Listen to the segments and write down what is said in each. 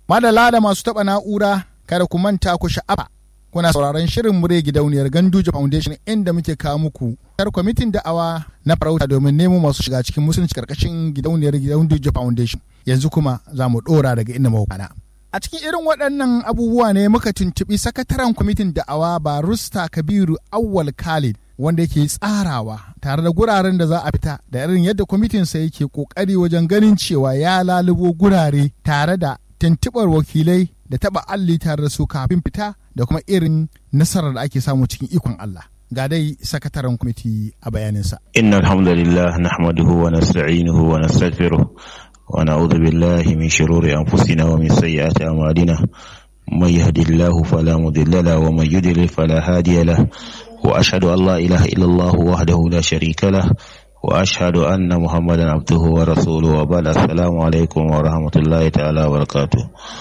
Madala da masu taɓa na'ura kada ku manta ku sha'afa. Kuna sauraron shirin mure gidauniyar Ganduje Foundation inda muke kawo muku tar kwamitin da'awa na farauta domin nemo masu shiga cikin musulunci karkashin gidauniyar Ganduje Foundation. Yanzu kuma za mu ɗora daga inda mawukana. A cikin irin waɗannan abubuwa ne muka tuntuɓi sakataren kwamitin da'awa Barusta Kabiru Awwal Khalid wanda yake tsarawa tare da guraren da za a fita da irin yadda kwamitinsa yake ƙoƙari wajen ganin cewa ya lalubo gurare tare da tuntuɓar wakilai da taɓa alli tare da su kafin fita da kuma irin nasarar da ake samu cikin ikon Allah. Ga dai sakataren kwamiti a bayaninsa. Inna alhamdulillah nahmaduhu wa nasta'inuhu wa nastaghfiruh wa na'udhu billahi min shururi anfusina wa min sayyiati a'malina. من يهد الله فلا مضل له ومن يضلل فلا هادي له وأشهد أن لا إله إلا الله وحده لا شريك له وأشهد أن محمدا عبده ورسوله وبعد السلام عليكم ورحمة الله تعالى وبركاته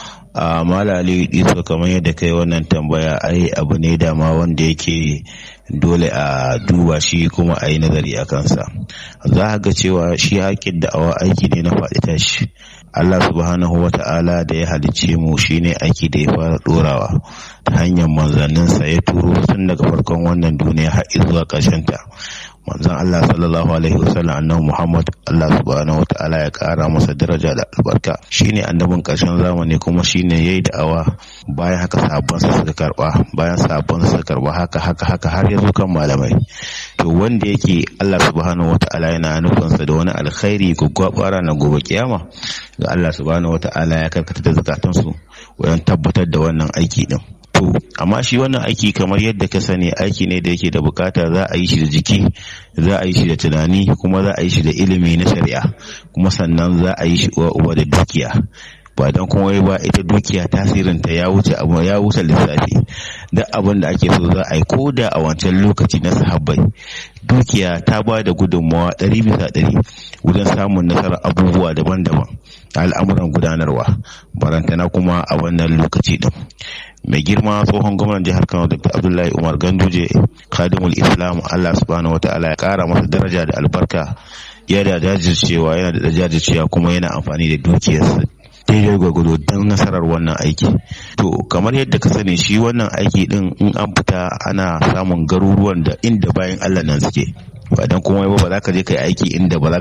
a malali iso kamar yadda kai wannan tambaya ai abu ne dama wanda yake dole a duba shi kuma a yi nazari a kansa za ga cewa shi haƙƙin da'awa aiki ne na faɗi tashi Allah subhanahu wa ta'ala da ya halicce mu shine aiki da ya fara ɗorawa ta hanyar manzanninsa ya turo tun daga farkon wannan duniya har zuwa ƙarshen ta manzon Allah sallallahu alaihi wasallam annabi Muhammad Allah subhanahu wataala ya kara masa daraja da albarka shine annabin karshen zamani kuma shine yayi da'awa bayan haka sabon sa suka karba bayan sabon sa suka karba haka haka haka har ya zo kan malamai to wanda yake Allah subhanahu wataala yana nufin sa da wani alkhairi gwaggwabara na gobe kiyama ga Allah subhanahu wataala ya karkata da zakatansu wajen tabbatar da wannan aiki din to amma shi wannan aiki kamar yadda ka sani aiki ne da yake da bukata za a yi shi da jiki za a yi shi da tunani kuma za a yi shi da ilimi na shari'a kuma sannan za a yi shi uwa uwa da dukiya ba don kuma ba ita dukiya tasirin ta ya wuce abu ya wuce lissafi duk abin da ake so za a yi ko da a wancan lokaci na sahabbai dukiya ta ba da gudunmawa ɗari bisa ɗari wajen samun nasarar abubuwa daban-daban a al'amuran gudanarwa barantana kuma a wannan lokaci din mai girma tsohon gwamnan jihar kano dr abdullahi umar ganduje khadimul islam allah subhanahu wa ta'ala ya kara masa daraja da albarka ya da jajircewa yana da jajircewa kuma yana amfani da dukiyarsa daidai gwagwado don nasarar wannan aiki to kamar yadda ka sani shi wannan aiki din in an fita ana samun garuruwan da inda bayan allah nan suke ba dan kuma ba za ka je kai aiki inda ba za